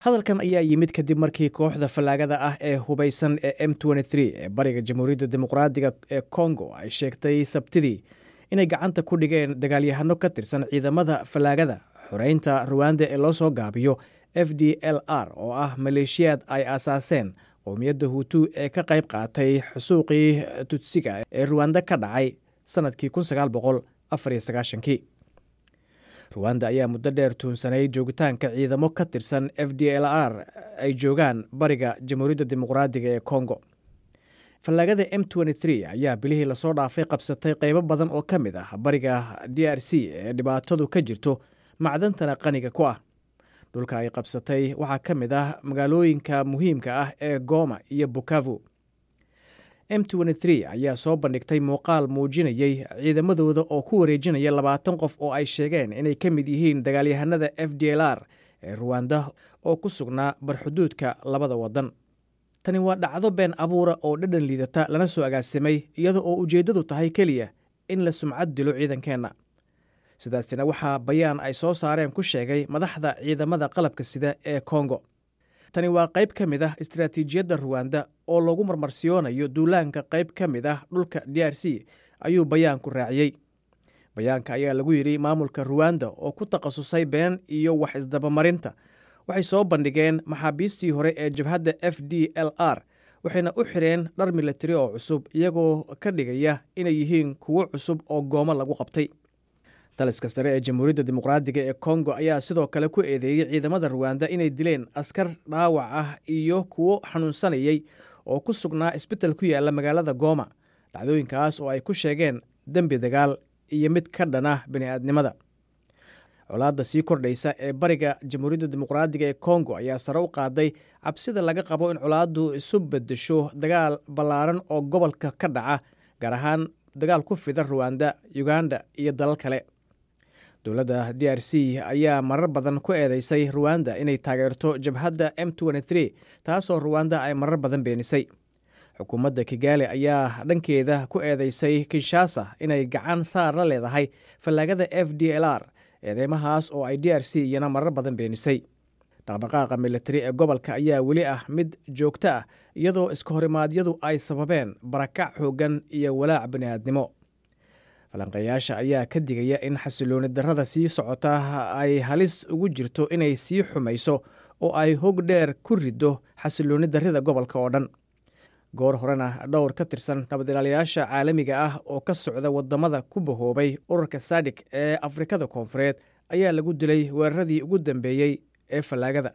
hadalkan ayaa yimid kadib markii kooxda fallaagada ah ee hubaysan ee m ee bariga jamhuuriyadda dimuqraadiga ee kongo ay sheegtay sabtidii inay gacanta ku dhigeen dagaalyahano ka tirsan ciidamada fallaagada xoreynta ruwanda ee loo soo gaabiyo f d l r oo ah maleeshiyaad ay aasaaseen qowmiyadda huutu ee ka qayb qaatay xusuuqii tutsiga ee ruwanda ka dhacay sannadkii kii ruwanda ayaa muddo dheer tuunsanay joogitaanka ciidamo ka tirsan f d l r ay joogaan bariga jamhuuriyadda dimuqraadiga ee kongo fallaagada m ayaa bilihii lasoo dhaafay qabsatay qaybo badan oo ka mid ah bariga d r c ee dhibaatadu ka jirto macdantana qaniga ku ah dhulka ay qabsatay waxaa ka mid ah magaalooyinka muhiimka ah ee goma iyo bukavu m ayaa soo bandhigtay muuqaal muujinayey ciidamadooda oo ku wareejinaya labaatan qof oo ay sheegeen inay ka mid yihiin dagaalyahanada f d l r ee ruwanda oo ku sugnaa barxuduudka labada waddan tani waa dhacdo been abuura oo dhadhan liidata lana soo agaasimay iyada oo ujeeddadu tahay keliya in la sumcad dilo ciidankeenna sidaasina waxaa bayaan ay soo saareen ku sheegay madaxda ciidamada qalabka sida ee kongo tani waa qayb ka mid ah istaraatiijiyadda ruwanda oo lagu marmarsiyoonayo duulaanka qayb ka mid ah dhulka d r c ayuu bayaanku raaciyey bayaanka ayaa lagu yidhi maamulka ruwanda oo ku takhasusay been iyo wax isdabamarinta waxay soo bandhigeen maxaabiistii hore ee jabhadda f d l r waxayna u xireen dhar milatari oo cusub iyagoo ka dhigaya inay yihiin kuwo cusub oo goomo lagu qabtay taliska sare ee jamhuuriyadda dimuqraadiga ee kongo ayaa sidoo kale ku eedeeyey ciidamada ruwanda inay dileen askar dhaawac ah iyo kuwo xanuunsanayay oo ku sugnaa isbital ku yaala magaalada gooma dhacdooyinkaas oo ay ku sheegeen dembi dagaal iyo mid ka dhan ah bini'aadnimada colaadda sii kordhaysa ee bariga jamhuuriyadda dimuqraadiga ee kongo ayaa sare u qaaday cabsida laga qabo in colaaddu isu bedesho dagaal ballaaran oo gobolka ka dhaca gaar ahaan dagaal ku fida ruwanda uganda iyo dalal kale dowladda d r c ayaa marar badan ku eedeysay ruwanda inay taageerto jabhadda m taasoo ruwanda ay marar badan beenisay xukuumadda kigaali ayaa dhankeeda ku eedeysay kinshasa inay gacan saar la leedahay fallaagada f d l r eedeymahaas oo ay d r c iyana marar badan beenisay dhaqdhaqaaqa militari ee gobolka ayaa weli ah mid joogto ah iyadoo iska horimaadyadu ay sababeen barakac xooggan iyo walaac bini'aadnimo falanqeeyaasha ayaa ka digaya in xasilooni darrada sii socota ay halis ugu jirto inay sii xumayso oo ay hog dheer ku riddo xasilooni darrida gobolka oo dhan goor horena dhowr ka tirsan nabadilaalayaasha caalamiga ah oo ka socda waddamada ku bahoobay ururka sadik ee afrikada koonfureed ayaa lagu dilay weeraradii ugu dambeeyey ee fallaagada